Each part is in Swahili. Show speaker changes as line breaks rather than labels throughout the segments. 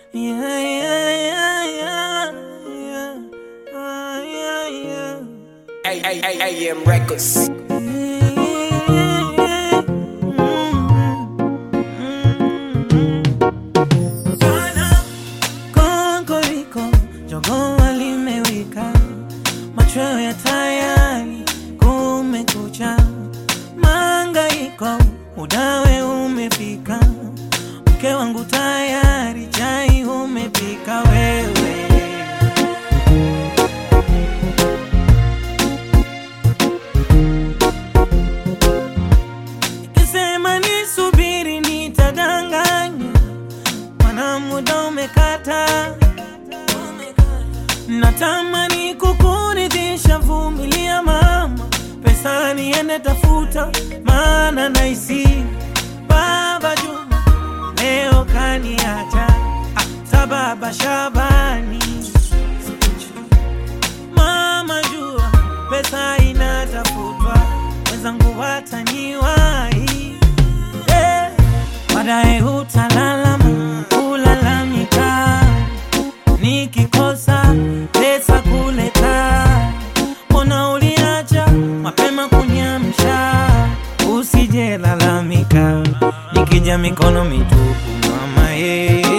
Yeah, yeah, yeah, yeah, yeah. Ah, yeah, yeah.
A- A- A- AM Records.
Kokoriko, jogoo limewika, machweo ya tayari, kumekucha, mangaiko, udawe umefika, mke wangu tayari, chai umepika wewe. Ikisema nisubiri nitadanganya, mana muda umekata. Natamani kukuridhisha, vumilia mama, pesa niende tafuta, maana naisi baba Juma leo kaniacha, ah, sababa Shabani mama jua pesa inatafutwa, wenzangu wataniwahi eh, baadaye utalalama kulalamika, nikikosa pesa kuleta, mbona uliacha mapema kunyamsha, usijelalamika nikija mikono mitupu mama eh.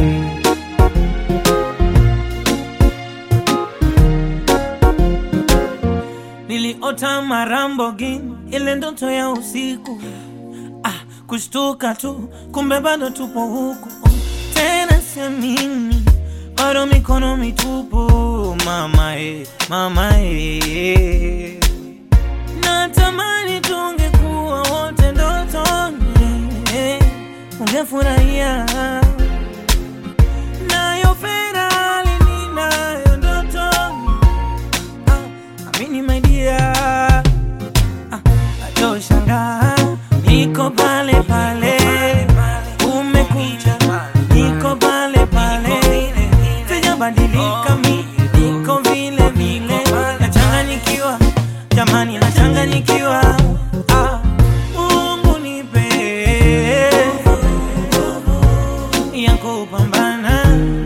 Niliota marambogini, ile ndoto ya usiku ah, kushtuka tu, kumbe bado tupo huku tena, siamini bado mikono mitupu mama eh, mama eh. Natamani tungekuwa wote ndotoni eh, ungefurahia nayo Ferrari ninayo ndotoni Ah, amini my dear ah, atoshangaa niko pale pale umekuja niko pale pale sijabadilika mi niko vile vile nachanganyikiwa jamani nachanganyikiwa ah, Mungu nipe ya kupambana